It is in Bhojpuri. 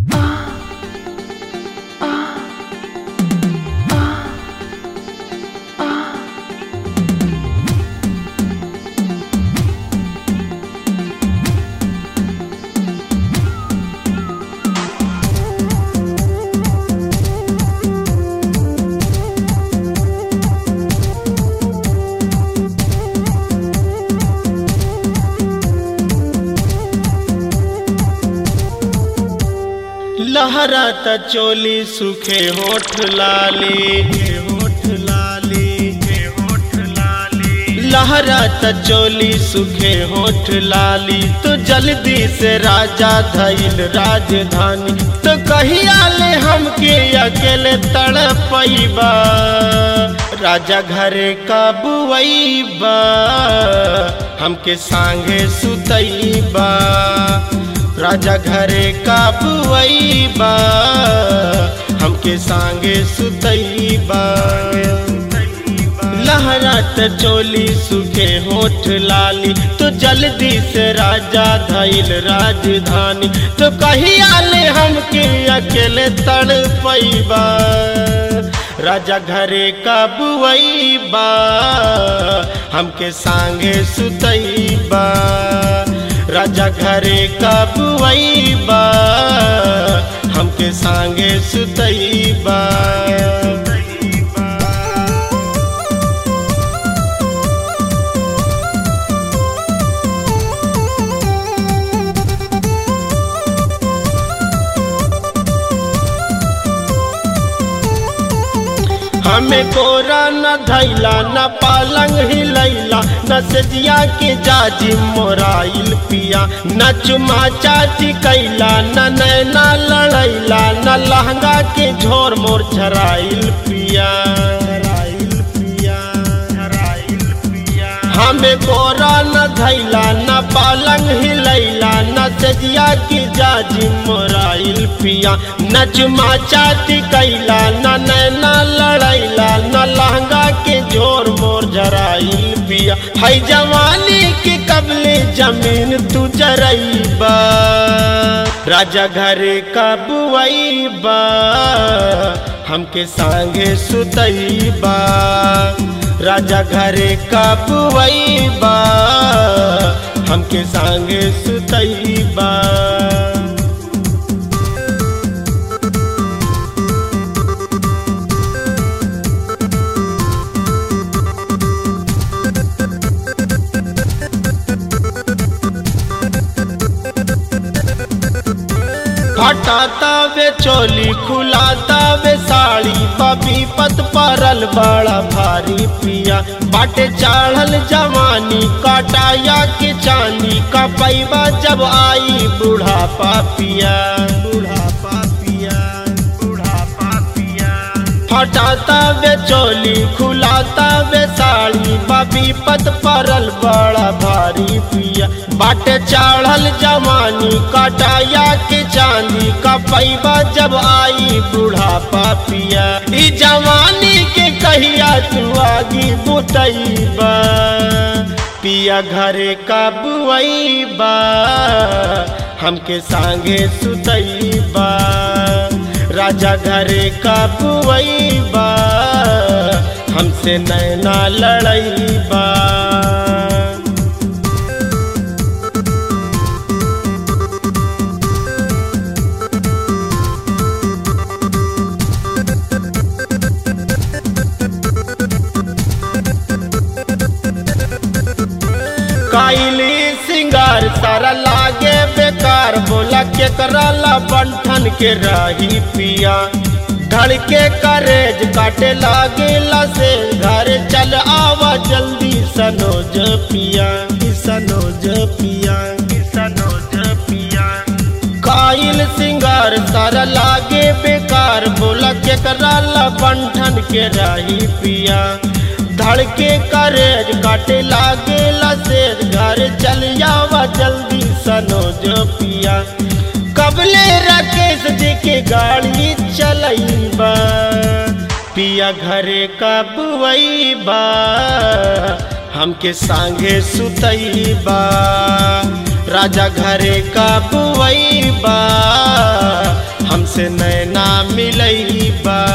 लहरा त चोली सुखे होठ लाली होठ लाली होठ लाली लहरा त चोली सुखे होठ लाली तो जल्दी से राजा धैल राजधानी तो कहिया ले हमके अकेले तड़पैबा राजा घरे का बुआईबा हमके सांगे सुतैबा राजा घरे का बुआईबा हमके सांगे सुतैबा लहरा त चोली सुखे होठ लाली तो जल्दी से राजा धैल राजधानी तो कहिया ले हमके अकेले तड़ पैबा राजा घरे का बुआईबा हमके सांगे सुतैबा राजा घरे का बुआईबा हमके सांगे सुतैबा हमें कोरा न धैला न पालंग हिलैला न सजिया के जाजी मोराइल पिया न चुमा चाची कैला न नैना लड़ैला न लहंगा के झोर मोर झराइल पिया झराइल पिया झराइल पिया हमें कोरा न धैला न पालंग हिलैला न सजिया के जाजी मोराइल पिया न चुमा चाची कैला न नैना लड़ैला न लहंगा के जोर मोर झराइल पिया है जवानी के कबले जमीन तू जरैबा राजा घरे का बुआईबा हमके सांगे सुतैबा राजा घरे का बुआईबा हमके सांगे सुतैबा हटाता वे चोली खुलाता वे साड़ी बबी पत परल बड़ा भारी पिया बाटे चढ़ल जवानी कटाया के चांदी का पैबा जब आई बूढ़ापा पिया बूढ़ापा पिया बूढ़ापा पिया हटाता वे चोली खुलाता वे साड़ी बबी पत परल बड़ा भारी पिया बाटे चढ़ल जवानी कटाया के चांदी का पैबा जब आई बूढ़ापा पिया ई जवानी के कहिया तू आगी बुतैबा पिया घरे का बुआईबा हमके सांगे सुतैबा राजा घरे का बुआईबा हमसे नैना लड़ैबा काइली सिंगार सारा लागे बेकार बोला के करला बंठन के रही पिया धड़के करेज काटे लागे से घर चल आवा जल्दी सनोज पिया सनोज पिया सनोज पिया काइल सिंगार सारा लागे बेकार बोला के करला बंठन के रही पिया धड़के करेज काटे लागे लसेज घर चल जावा जल्दी सनोज पिया कबले राकेश जी के गाड़ी चलैबा पिया घरे का बुआईबा हमके सांगे सुतैबा राजा घरे का बुआईबा से नैना मिलई बा